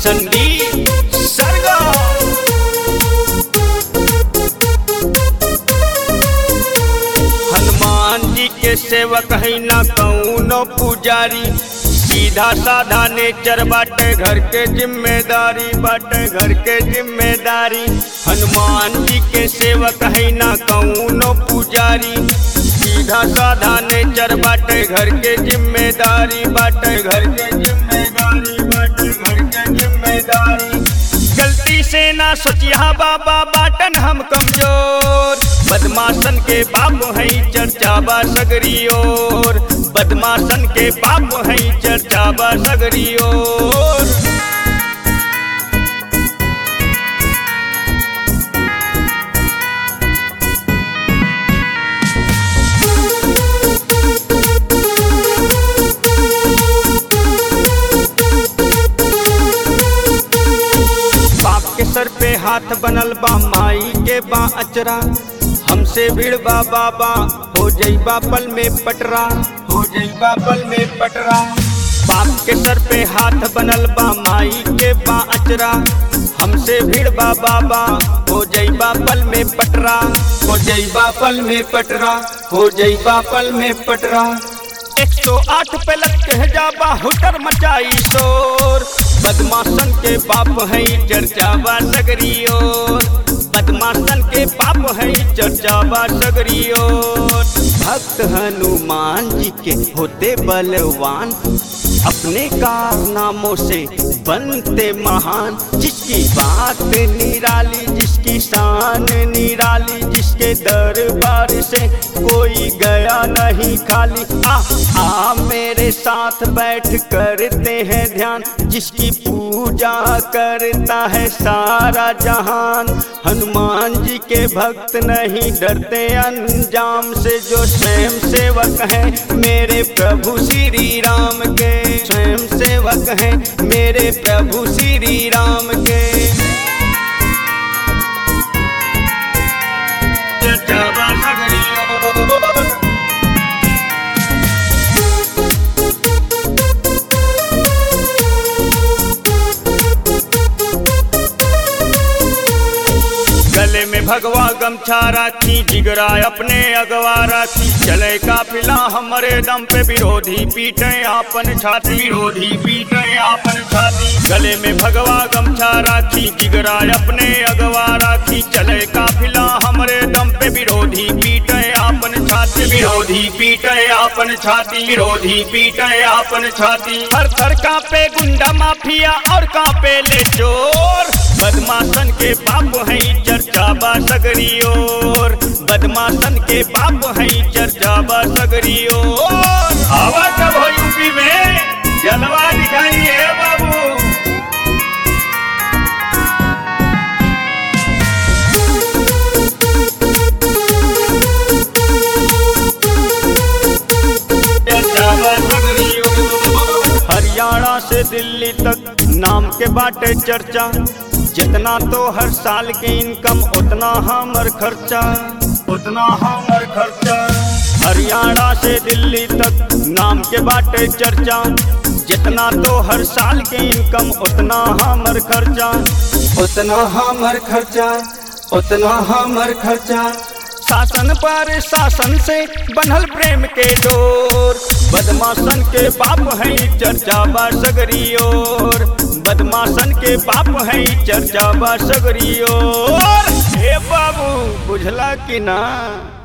संगीत सरगा हनुमान जी के सेवक है ना कौनो पुजारी सीधा साधा नेचर बाटे घर के जिम्मेदारी बाटे घर के जिम्मेदारी हनुमान जी के सेवक है ना कौनो पुजारी सीधा साधा नेचर बाटे घर के जिम्मेदारी बाटे घर के जिम्मेदारी बाटे घर के जिम्मेदारी गलती से ना सोचिया बाबा बाटन हम कमजोर बदमाशन के बाप है चर्चा बा सगरी ओर बदमाशन के बाप है चर्चा बा सगरी ओर बाप के सर पे हाथ बनल बा माई के बा अचरा हमसे भिड़बा बाबा हो जईबा पल में पटरा हो जईबा पल में पटरा बाप के सर पे हाथ बनल बा माई के बा अचरा हमसे भिड़बा बाबा हो जईबा पल में पटरा हो जईबा पल में पटरा हो जईबा पल में पटरा एक सौ आठ पे लग के जाबा हुटर मचाई शोर बदमाशन के बाप है चर्चा बा सगरी ओर बदमाशन के बाप है चर्चा बा सगरी ओर भक्त हनुमान जी के होते बलवान अपने कारनामों से बनते महान जिसकी बात निराली जिसकी शान निराली जिसके दरबार से कोई गया नहीं खाली आ आ मेरे साथ बैठ करते हैं ध्यान जिसकी पूजा करता है सारा जहान हनुमान जी के भक्त नहीं डरते अंजाम से जो स्वयं सेवक हैं मेरे प्रभु श्री राम के स्वयं सेवक हैं मेरे प्रभु श्री राम के जटावा नगरी गले में भगवा गमछा राखी जिगरा अपने अगवा राखी चले काफिला हमारे दम पे विरोधी पीटे आपन छाती विरोधी पीटे आपन छाती गले में भगवा गमछा राखी जिगरा अपने अगवा राखी चले काफिला हमारे दम पे विरोधी पीटे आपन छाती विरोधी पीटे आपन छाती विरोधी पीटे आपन छाती हर थर कांपे गुंडा माफिया और कांपे ले चोर बदमाशन के बाप है चर्चा बा सगरी ओर बदमाशन के बाप है चर्चा बा सगरी ओर हवा कब हो यूपी में जलवा दिखाइए बाबू हरियाणा से दिल्ली तक नाम के बाटे चर्चा जितना तो हर साल के इनकम उतना हमर खर्चा उतना हमर खर्चा हरियाणा से दिल्ली तक नाम के बाटे चर्चा जितना तो हर साल के इनकम उतना हमर खर्चा उतना हमर खर्चा उतना हमर खर्चा शासन पर शासन से बनल प्रेम के डोर बदमाशन के बाप है चर्चा बा सगरी ओर बदमाशन के बाप है चर्चा बा सगरी ओर हे बाबू बुझला कि ना